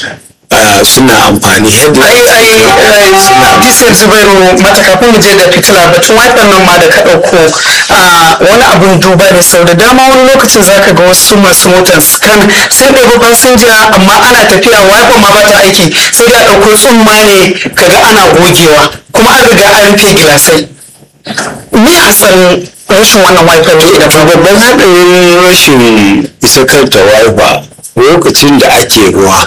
ah, suna amfani headlight ai ai disir zubairu mata kafin mu je da fitila batun wiper nan ma da ka ɗauko a wani abun duba ne sau da dama wani lokacin zaka ga wasu masu motar scan sun ɗebi fasinja amma ana tafiya wiper ma bata aiki sai da ɗauko tsumma ne kaga ana gogewa kuma an riga an rufe gilasai me hasarin rashin wannan wiper ne idan to babban haɗarin rashin isa kanta wiper lokacin da ake ruwa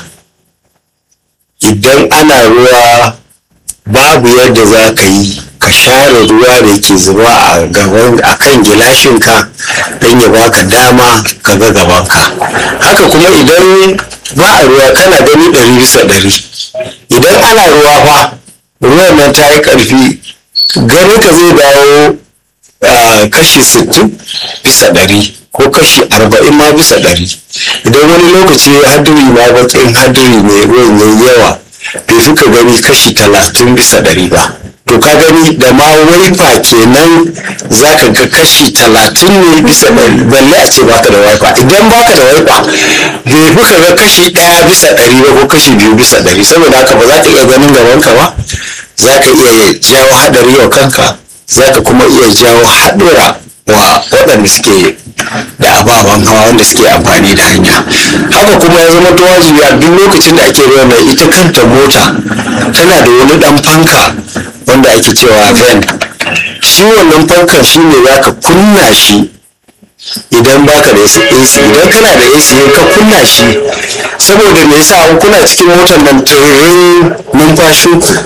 idan ana ruwa babu yadda za ka yi ka share ruwa da ke zuba a gaban a kan gilashinka don ya baka dama ka ga gabanka haka kuma idan ba a ruwa kana gani ɗari bisa ɗari idan ana ruwa fa ruwan nan ta yi ƙarfi gani ka zai dawo ah, kashi 60 bisa ɗari ko kashi 40 ma bisa ɗari idan wani lokaci hadiri ma bakin hadiri mai ruwan yayi yawa bai fi ka gani kashi 30 bisa ɗari ba to ka gani da ma waifa kenan za ka ga kashi 30 ne bisa ɗari balle a ce baka da waifa idan baka da waifa bai fi ka ga kashi ɗaya bisa ɗari ba ko kashi biyu bisa ɗari saboda haka ba za ka iya ganin gabanka ba za ka iya jawo haɗari wa kanka za ka kuma iya jawo haɗura wa waɗanda suke da ababen hawa wanda suke amfani da hanya haka kuma ya zama wajibi a duk lokacin da ake ruwa mai ita kanta mota tana da wani ɗan fanka wanda ake cewa ven shi wannan fankan shi ne za ka kunna shi idan baka da AC idan kana da AC ka kunna shi saboda me yasa an kuna cikin motar nan tururin numfashin ku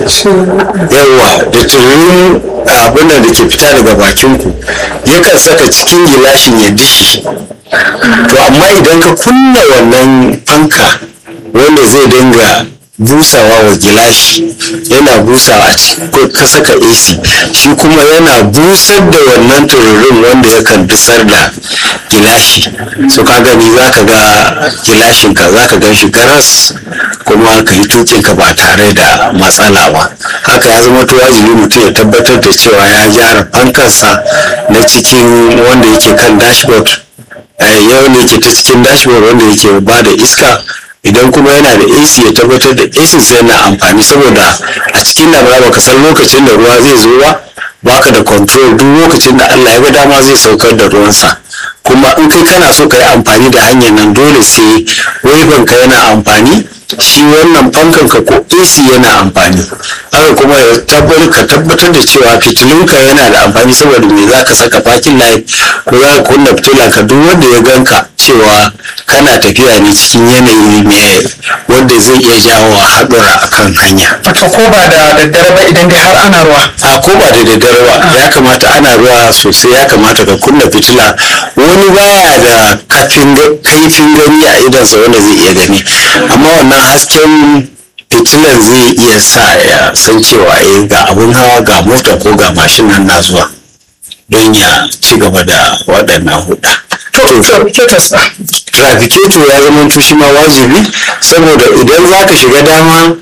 yawa da tururin abin da ke fita daga bakin ku yakan saka cikin gilashin ya dishi to amma idan ka kunna wannan fanka wanda zai dinga busawa wa gilashi yana busawa a cikin ka saka AC shi kuma yana busar da wannan tururin wanda yakan dusar da gilashi so ka gani za ka ga gilashin ka za ka gan shi garas kuma ka yi tukin ka ba tare da matsala ba haka ya zama to wajibi mutum ya tabbatar da cewa ya gyara fankarsa na cikin wanda yake kan dashboard yau ne ke ta cikin dashboard wanda yake ba da iska idan kuma yana da AC ya tabbatar da AC sai yana amfani saboda a cikin damuna baka san lokacin da ruwa zai zo ba baka da control duk lokacin da Allah ya ga dama zai saukar da ruwansa kuma in kai kana so ka yi amfani da hanyar nan dole sai waifan ka yana amfani shi wannan fankan ka ko AC yana amfani haka kuma ya tabbatar ka tabbatar da cewa fitilunka yana da amfani saboda me za ka saka parking light ko za ka kunna fitila ka duk wanda ya ganka cewa kana tafiya ne cikin yanayi mai wanda zai iya jawo haɗura a kan hanya wato ko ba da daddare ba idan dai har ana ruwa a ko ba da daddare ba ya kamata ana ruwa sosai ya kamata ka kunna fitila wani baya da kafin kaifin gani a idansa wanda zai iya gani amma wannan hasken fitilar zai iya sa ya san cewa eh ga abun hawa ga mota ko ga mashin nan na zuwa don ya ci gaba da waɗannan huɗa to trafficators ba trafficator ya zama shi ma wajibi saboda idan za ka shiga dama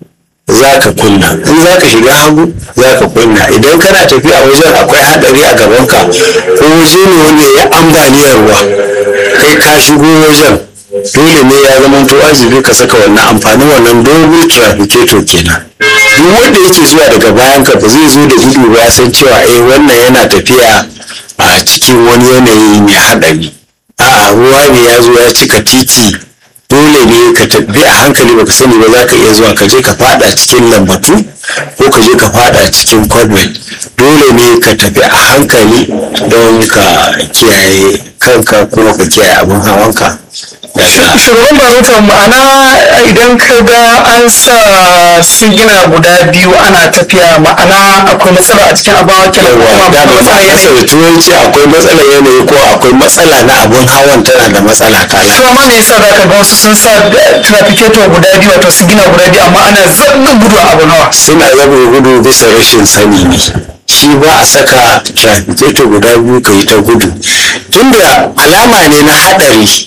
za ka kunna in za ka shiga hagu za ka kunna idan kana tafiya wajen akwai hadari a gabanka ko waje ne wanda ya ambaliyar ruwa kai ka shigo wajen dole ne ya zama to wajibi ka saka wannan amfanin wannan dogon trafficator kenan duk wanda yake zuwa daga bayan ka ba zai zo da gudu ba san cewa eh wannan yana tafiya a cikin wani yanayi mai hadari a'a ruwa ne ya zo ya cika titi dole ne ka tafi a hankali baka sani ba za ka iya zuwa ka je ka fada cikin lambatu ko ka je ka fada cikin convent dole ne ka tafi a hankali don ka kiyaye kanka kuma ka kiyaye abin hawanka daga shugaban barutan ma'ana idan ka ga an sa sigina guda biyu ana tafiya ma'ana akwai matsala a cikin abawa kenan ko yawa kuma da akwai ba matsala masa yanayi da turanci akwai matsalar yanayi ko akwai matsala na abin hawan tana da matsala kala to amma me yasa zaka ga wasu sun sa trafficator guda biyu wato sigina guda biyu amma ana zaɓin gudu a abu nawa suna zama gudu bisa rashin sani ne shi ba a saka trafficator guda biyu ka yi ta gudu tunda alama ne na haɗari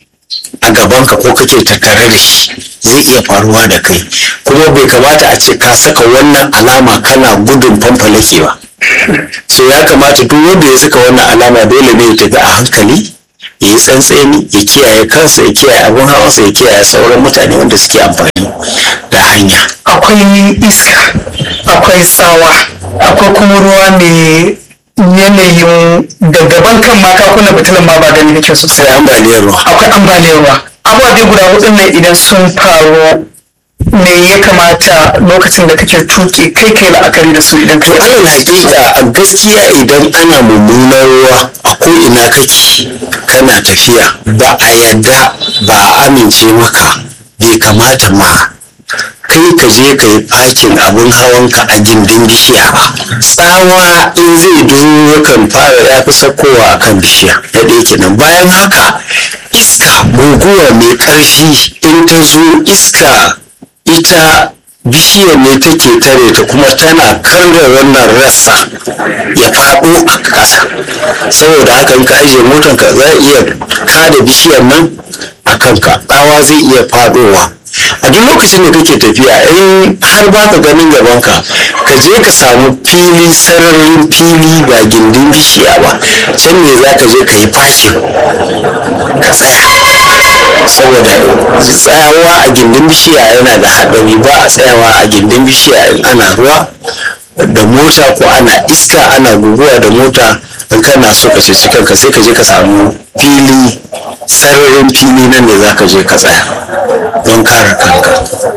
a gabanka ko kake tattare da shi zai iya faruwa da kai kuma bai kamata a ce ka saka wannan alama kana gudun fanfalake ba so ya kamata duk wanda ya saka wannan alama dole ne ya tafi a hankali ya yi tsantseni ya kiyaye kansa ya kiyaye abin hawansa ya kiyaye sauran mutane wanda suke amfani da hanya akwai iska akwai tsawa akwai kuma ruwa mai yanayin da gaban kan ma ka kunna fitilan ma ba gani kake sosai sai ambaliyar ruwa akwai ambaliyar ruwa ababe guda hudun nan idan sun faru me ya kamata lokacin da kake tuki kai kai la'akari da su idan kai alal hakika a gaskiya idan ana mummunan ruwa a ko ina kake kana tafiya ba a yadda ba a amince maka bai kamata ma kai ka je ka yi fakin abin hawanka a gindin bishiya ba tsawa in zai duro yakan fara ya fi sakowa a kan bishiya da ɗaya kenan bayan haka iska guguwa mai ƙarfi in ta zo iska ita bishiyar ne take tare ta kuma tana karya wannan rassa ya faɗo a ƙasa saboda haka in ka ajiye motanka za a iya kada bishiyar nan a kanka tsawa zai iya faɗowa a duk lokacin da kake tafiya in har ba ka ganin gabanka ka je ka samu fili sararin fili ba gindin bishiya ba can ne za ka je ka yi fakin ka tsaya saboda tsayawa a gindin bishiya yana da haɗari ba a tsayawa a gindin bishiya in ana ruwa da mota ko ana iska ana guguwa da mota in kana so ka ceci kanka sai ka je ka samu fili sararin fili nan ne za ka je ka tsaya don kare kanka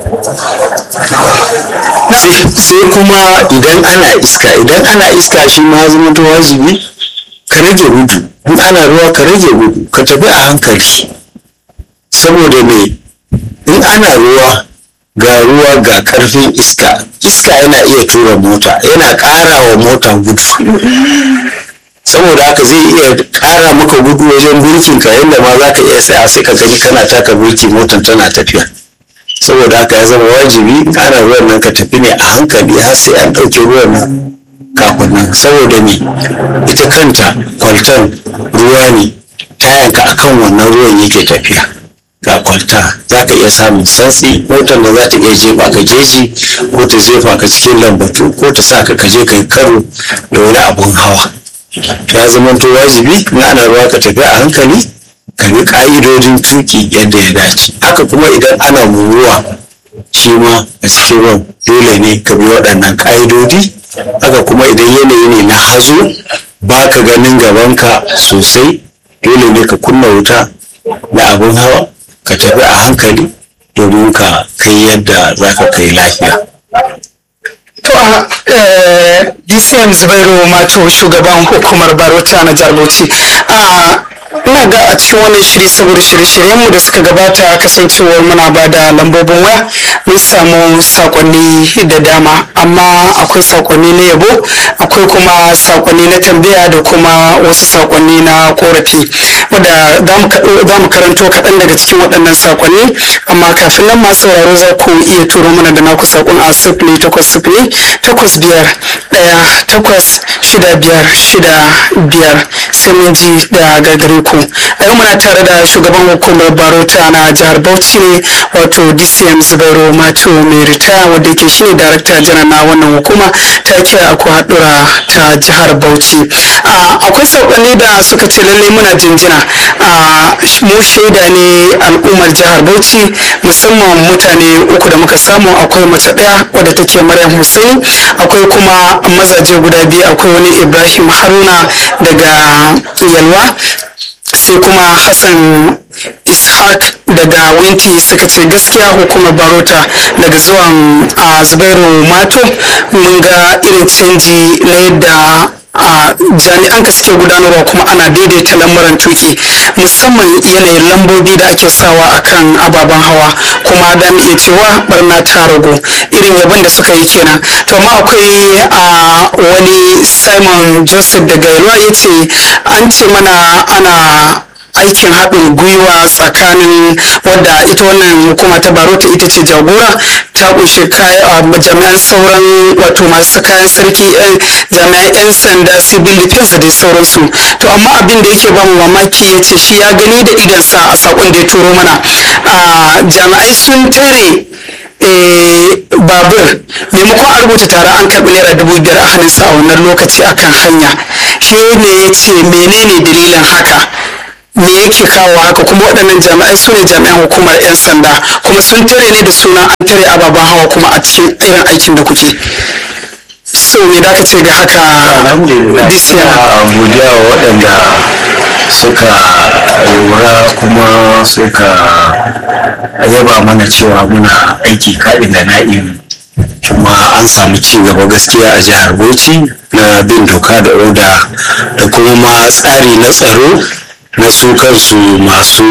sai kuma idan ana iska idan ana iska shi ma zama ta wajibi ka rage gudu in ana ruwa ka rage gudu ka tafi a hankali saboda me in ana ruwa ga ruwa ga karfin iska iska yana iya tura mota yana ƙara wa mota gudu saboda haka zai iya ƙara maka gudu wajen birkin ka yadda ma za ka iya tsaya sai ka gani kana taka birki motar tana tafiya saboda haka ya zama wajibi ana ruwan nan ka tafi ne a hankali har sai an ɗauke ruwan nan kafin nan saboda me ita kanta kwalton ruwa ne tayanka akan wannan ruwan yake tafiya ga kwalta za ka iya samun santsi motar da za ta iya jefa ka jeji ko ta jefa ka cikin lambatu ko ta sa ka kaje ka yi karo da wani abun hawa ya zama to wajibi in ana ruwa ka tafi a hankali ka bi ka'idodin tuki yadda ya dace haka kuma idan ana ruwa shi ma a cikin ruwan dole ne ka bi waɗannan ka'idodi haka kuma idan yanayi ne na hazo ba ka ganin gabanka sosai dole ne ka kunna wuta na abin hawa ka tafi a hankali domin ka kai yadda za ka kai lafiya To a DCM Zubairu Mato shugaban hukumar Barota na jihar Bauchi. ina ga a cikin wannan shiri saboda shirye-shiryenmu da suka gabata kasancewar muna ba da lambobin waya mun samu sakonni da dama amma akwai sakonni na yabo akwai kuma sakonni na tambaya da kuma wasu sakonni na korafi wadda za mu karanto kaɗan daga cikin waɗannan sakonni amma kafin nan masu sauraro za ku iya turo mana da naku sakon a sifili takwas sifili takwas biyar ɗaya takwas shida biyar shida biyar sai mun ji da gagare ku a yau muna tare da shugaban hukumar barota na jihar bauchi ne wato dcm zubairu mato mai ritaya wanda yake shine darakta janar na wannan hukuma ta kira aku haɗura ta jihar bauchi akwai saƙonni da suka ce lallai muna jinjina mu shaida ne al'ummar jihar bauchi musamman mutane uku da muka samu akwai mace ɗaya wadda take maryam hussein akwai kuma mazaje guda biyu akwai wani ibrahim haruna daga yalwa sai kuma hassan ishaq daga winti suka ce gaskiya hukumar barota daga zuwan a zubairu mato mun ga irin canji na yadda a jami'an ka suke gudanarwa kuma ana daidaita lamuran tuki musamman yanayin lambobi da ake sawa akan ababen hawa kuma da iya cewa barna ta ragu irin yabon da suka yi kenan to amma akwai a wani simon joseph daga yalwa ya ce an ce mana ana aikin haɗin gwiwa tsakanin wadda ita wannan hukuma ta barota ita ce jagora ta kunshi jami'an sauran wato masu kayan sarki jami'an 'yan sanda civil defense da dai sauransu to amma abin da yake bamu mamaki ya ce shi ya gani da idansa a sakon da ya turo mana jami'ai sun tare babur maimakon a rubuta tare an karɓi naira dubu biyar a hannunsa a wannan lokaci akan hanya shi ne ya ce menene dalilin haka me yake kawo haka kuma waɗannan jami'ai su ne jami'an hukumar 'yan sanda kuma sun tare ne da suna an tare ababen hawa kuma a cikin irin aikin da kuke so me da ka ce ga haka alhamdulillah this year ina godiya wa waɗanda suka lura kuma suka yaba mana cewa muna aiki kaɗin da na'in kuma an samu ci gaba gaskiya a jihar bauchi na bin doka da oda da kuma ma tsari na tsaro na su kansu masu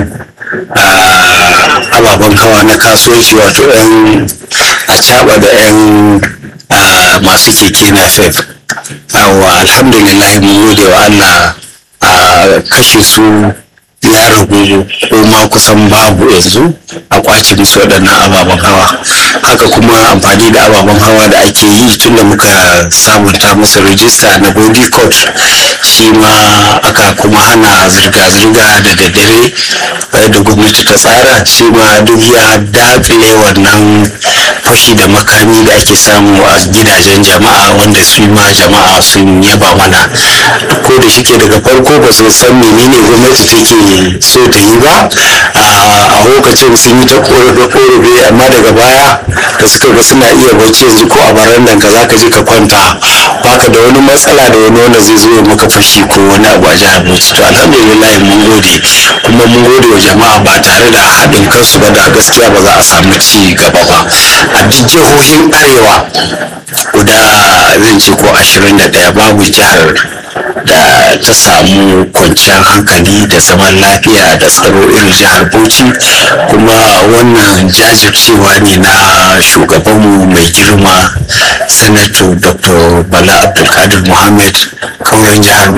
ah, ababen hawa na kasuwanci wato 'yan a da 'yan ah, masu keke na fef awa alhamdulillah mun gode wa allah a kashe su ya ragu ko ma kusan babu yanzu a kwace musu waɗannan ababen hawa haka kuma amfani da ababen hawa da ake yi tun da muka sabunta masa rijista na body court shi ma aka kuma hana zirga-zirga da daddare da gwamnati ta tsara shi ma duk ya dakile wannan fashi da makami da ake samu a gidajen jama'a wanda su ma jama'a sun yaba mana ko da shike daga farko ba su san menene gwamnati take so ta yi ba a lokacin sun yi ta korafe-korafe amma daga baya da suka ga suna iya bacci yanzu ko a barandan ka zaka je ka kwanta baka da wani matsala da wani wanda zai zo ya maka fashi ko wani abu a jihar Bauchi to alhamdulillah mun gode kuma mun gode wa jama'a ba tare da haɗin kansu ba da gaskiya ba za a samu ci gaba ba a duk jihohin arewa guda zan ce ko ashirin da ɗaya babu jihar da ta samu kwanciyar hankali da zaman lafiya da tsaro irin jihar bauchi kuma wannan jajircewa ne na shugabanmu mai girma sanato dr bala abdulkadir muhammad kauran jihar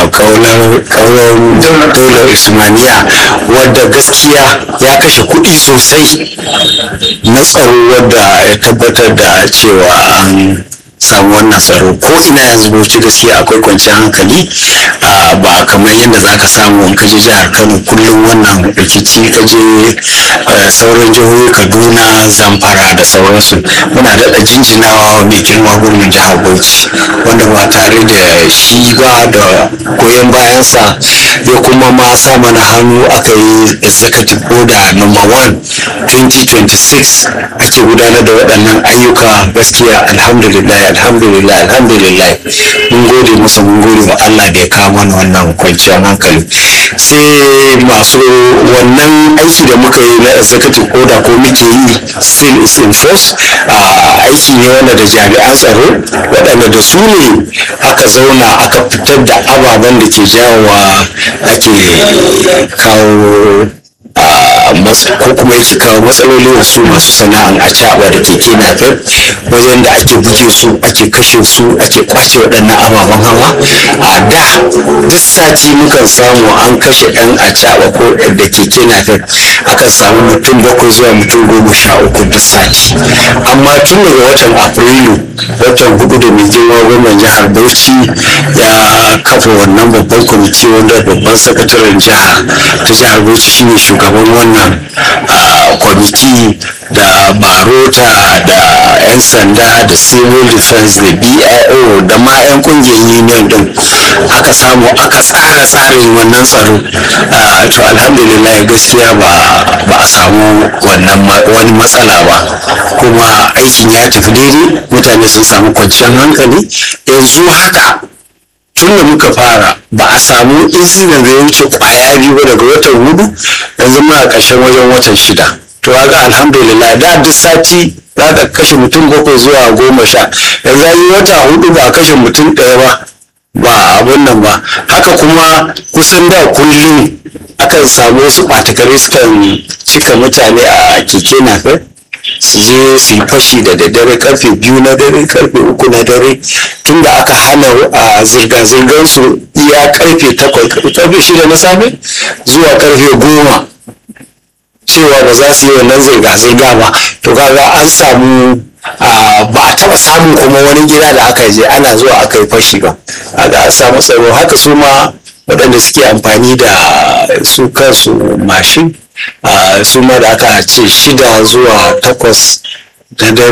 kauran daular usmaniya wadda gaskiya ya kashe kuɗi sosai na tsaro wadda ya tabbatar da cewa an samu wannan tsaro ko ina yanzu bauchi gaskiya akwai kwanciyar hankali ba kamar yadda za ka samu in kaje jihar kano kullum wannan rikici kaje sauran jihohi kaduna zamfara da sauransu muna daɗa jinjinawa mai girma gurbin jihar bauchi wanda ba tare da shi ba da goyon bayansa ya kuma ma sa mana hannu aka yi executive order number one 2026 ake gudanar da waɗannan ayyuka gaskiya alhamdulillah alhamdulillah alhamdulillah mun gode masa mun gode wa Allah da ya kawo mana wannan kwanciyar hankali sai masu wannan aiki da muka yi na executive order ko muke yi still is in force aiki ne wanda da jami'an tsaro waɗanda da su ne aka zauna aka fitar da ababen da ke jawowa ake kawo ko kuma yake kawo matsaloli wasu masu sana'an a caɓa da keke napep wajen da ake buge su ake kashe su ake kwace waɗannan ababen hawa a da duk sati mukan samu an kashe ɗan a caɓa ko da keke napep akan samu mutum bakwai zuwa mutum goma sha uku duk sati amma tun daga watan afrilu watan hudu da mai girma gwamnan jihar bauchi ya kafa wannan babban kwamiti wanda babban sakataren jiha ta jihar bauchi shine shugaban wannan kwamiti da barota da 'yan sanda da civil defense da bio da ma 'yan kungiyar union din aka samu aka tsara tsarin wannan tsaro to alhamdulillah gaskiya ba a samu wannan wani matsala ba kuma aikin ya tafi daidai mutane sun samu kwanciyar hankali yanzu haka tun da muka fara ba a samu incident da ya wuce kwaya biyu ba daga watan hudu yanzu muna ƙarshen wajen watan shida to ga alhamdulillah da duk sati za ka kashe mutum bakwai zuwa goma sha yanzu yi wata hudu ba a kashe mutum ɗaya ba ba abun nan ba haka kuma kusan da kullum akan samu wasu ɓatakare sukan cika mutane a keke napep su je su yi fashi da daddare karfe biyu na dare karfe uku na dare tun da aka hana a zirga-zirgar su iya karfe takwas karfe shida na safe zuwa karfe goma cewa ba za su yi wannan zirga-zirga ba to kaga an samu ba a taba samun kuma wani gida da aka je ana zuwa aka yi fashi ba aka samu tsaro haka su ma waɗanda suke amfani da su kansu mashin su ma da aka ce shida zuwa takwas na dare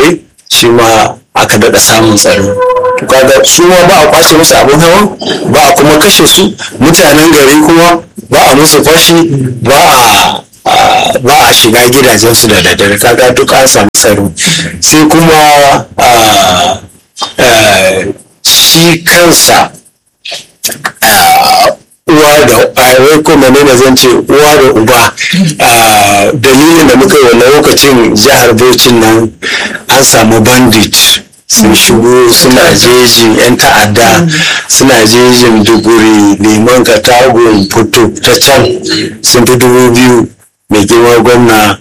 shi ma aka daɗa samun tsaro to kaga su ma ba a kwashe musu abin hawa ba a kuma kashe su mutanen gari kuma ba a musu fashi ba a a- ba a shiga gidajensu da daddare kaga duk an samu tsaro sai kuma a- a, shi kansa uwa da wai ko menene zan ce uwa da uba Ah, dalilin da muka yi wannan lokacin jihar Bauchi nan an samu bandit sun shigo suna jejin yan ta'adda suna jejin duguri liman katagun fito ta can sun fi dubu biyu mai girma gwamna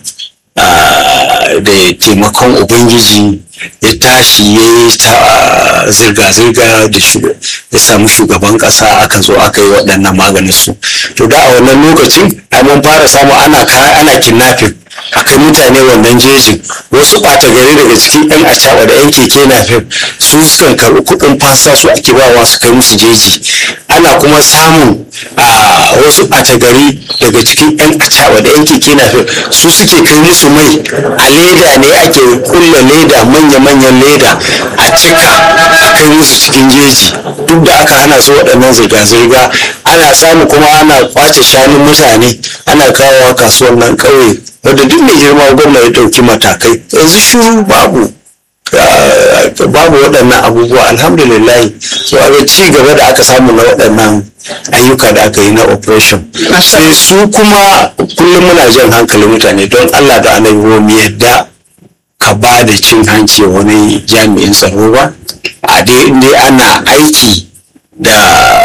ah, da taimakon ubangiji ya tashi ya yi ta zirga-zirga da shu- ya samu shugaban kasa aka zo aka yi waɗannan maganin su to da a wannan lokacin ai mun fara samu ana ka- ana kidnapping akai mutane wannan jejin wasu ɓata gari daga cikin yan acaɓa da yan keke napep su sukan karɓi kuɗin fasa su ake bawa su kai musu jeji ana kuma samun a wasu ɓata gari daga cikin yan acaɓa da yan keke napep su suke kai musu mai a leda ne ake kulla leda manya-manyan leda a cika a kai musu cikin jeji duk da aka hana su waɗannan zirga-zirga ana samu kuma ana kwace shanun mutane ana kawowa kasuwan nan ƙauye wanda duk mai girma gwamna ya ɗauki matakai yanzu shuru babu Ah, babu waɗannan abubuwa alhamdulillah so a ci gaba da aka samu na waɗannan ayyuka da aka yi na operation sai su kuma kullum muna jan hankalin mutane don allah da annabi ba mu yadda ka ba da cin hanci wa wani jami'in tsaro ba a dai inda ana aiki da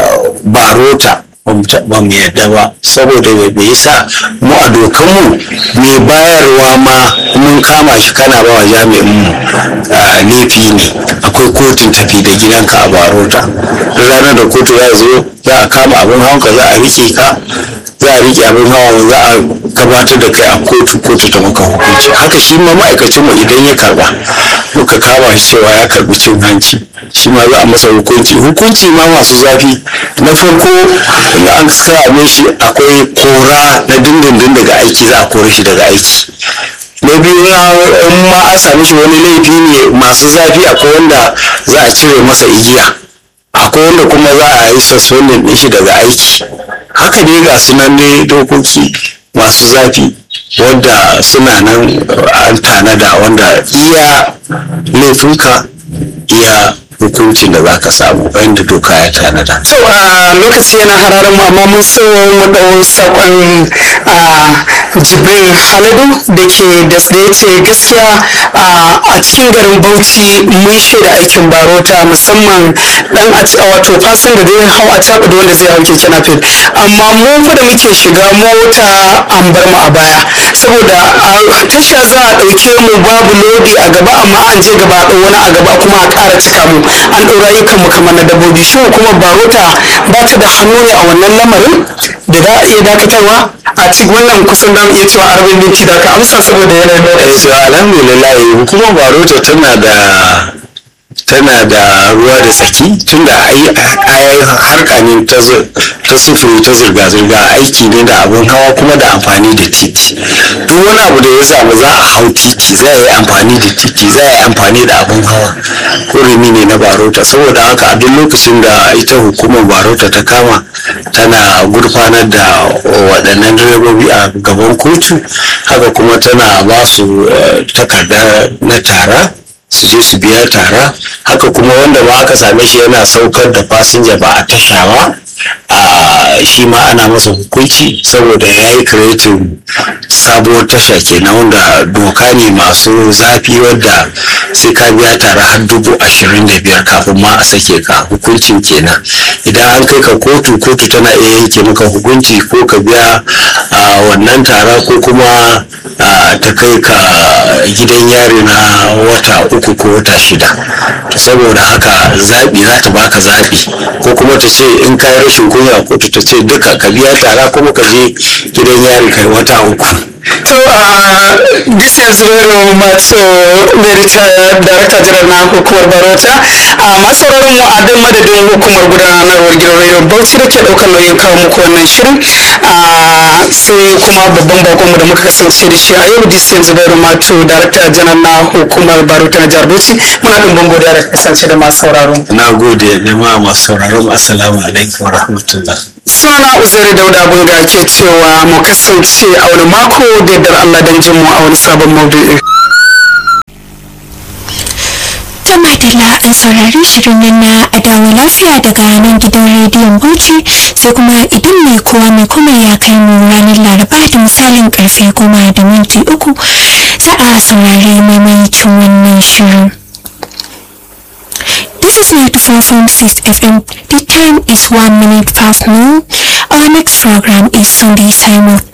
barota ba mu ta- ba mu yadda ba saboda bai yasa mu a dokanmu mai bayarwa ma mun kama shi kana ba wa jami'in mu ah, laifi ne akwai kotun tafi da gidanka a barota duk ranar da kotu ya zo za a kama abin hawanka za a rike ka za a rike abin hawa za a gabatar da kai a kotu kotu ta maka hukunci haka shi ma ma'aikacinmu idan ya karba muka kama shi cewa ya karbi cin hanci shi ma za a masa hukunci hukunci ma masu zafi na farko in an same shi akwai kora na dindindin daga aiki za a kore shi daga aiki na biyu na- in ma an same shi wani laifi ne masu zafi akwai wanda za a cire masa igiya akwai wanda kuma za a yi suspending ɗin shi daga aiki haka ne ga sunan ne dokoki masu zafi wanda suna nan uh, an tanada wanda iya laifinka iya hukuncin da za ka samu wanda doka ya tanada to a lokaci yana hararin mu amma mun so mu ɗau saƙon a jibril haladu da ke da ya ce gaskiya a cikin garin bauchi mun shaida aikin barota musamman dan a ci- wato fasin da zai hau a caɓa da wanda zai hau keke napep amma mu fa da muke shiga mota an bar mu a baya saboda a tasha za a ɗauke mu babu lodi a gaba amma an je gaba a ɗau wani a gaba kuma a ƙara cika mu an ɗaura ayyukan mu kamar na dabbobi shi kuma barota ba ta da hannu ne a wannan lamarin da za a iya dakatarwa a cikin wannan kusan da iya cewa arba'in minti da ka amsa saboda yanayin eh lokaci so alhamdulillah hukumar barota tana da tana da ruwa da tsaki tunda ai ai harka ne ta zu- ta sufuri ta zirga-zirga aiki ne da abin hawa kuma da amfani da titi duk wani abu da ya samu za a hau titi za a yi amfani da titi za a yi amfani da abin hawa hurumi ne na barota saboda haka a duk lokacin da ita hukumar barota ta kama tana gurfanar da waɗannan direbobi a gaban kotu haka kuma tana ba su eh, takarda na tara su je su biya tara haka kuma wanda ba aka same shi yana saukar da fasinja ba a tasha ba a shi ma ana masa hukunci saboda ya yi kiretin sabuwar tasha kenan wanda doka ne masu zafi wadda sai ka biya tara har dubu ashirin da biyar kafin ma a sake ka hukuncin kenan idan an kai ka kotu kotu tana iya yanke maka hukunci ko ka biya a wannan tara ko kuma a, ta kai ka gidan yari na wata uku ko wata shida saboda haka zaɓi za ta baka zaɓi ko kuma ta ce in ka yi rashin kunya kotu ta ce duka ka biya tara kuma ka je gidan yari kai wata uku to uh, this is very much uh, the retired director general na hukumar barota a masu sauraron mu a dan madadin hukumar gudanarwar gidan radio bauchi da ke daukar nauyin kawo muku wannan shirin a sai kuma babban bakon mu da muka kasance da shi a yau this is very much director general na hukumar barota na jihar bauchi lokaci muna ɗumbin godiya da kasance da masu sauraro na gode jama'a masu sauraron assalamu alaikum wa rahmatullah sunana uzairi dauda bunga ke cewa mu kasance a wani mako da yardar allah don jin mu a wani sabon maudu'i ta madalla an saurari shirin nan na adawa lafiya daga nan gidan rediyon bauchi sai kuma idan mai kowa mai kuma ya kai mu ranar laraba da misalin karfe goma da minti uku za a saurari maimaicin wannan shirin This is 94.6 FM. The time is 1 minute past noon. Our next program is Sunday Simultaneous.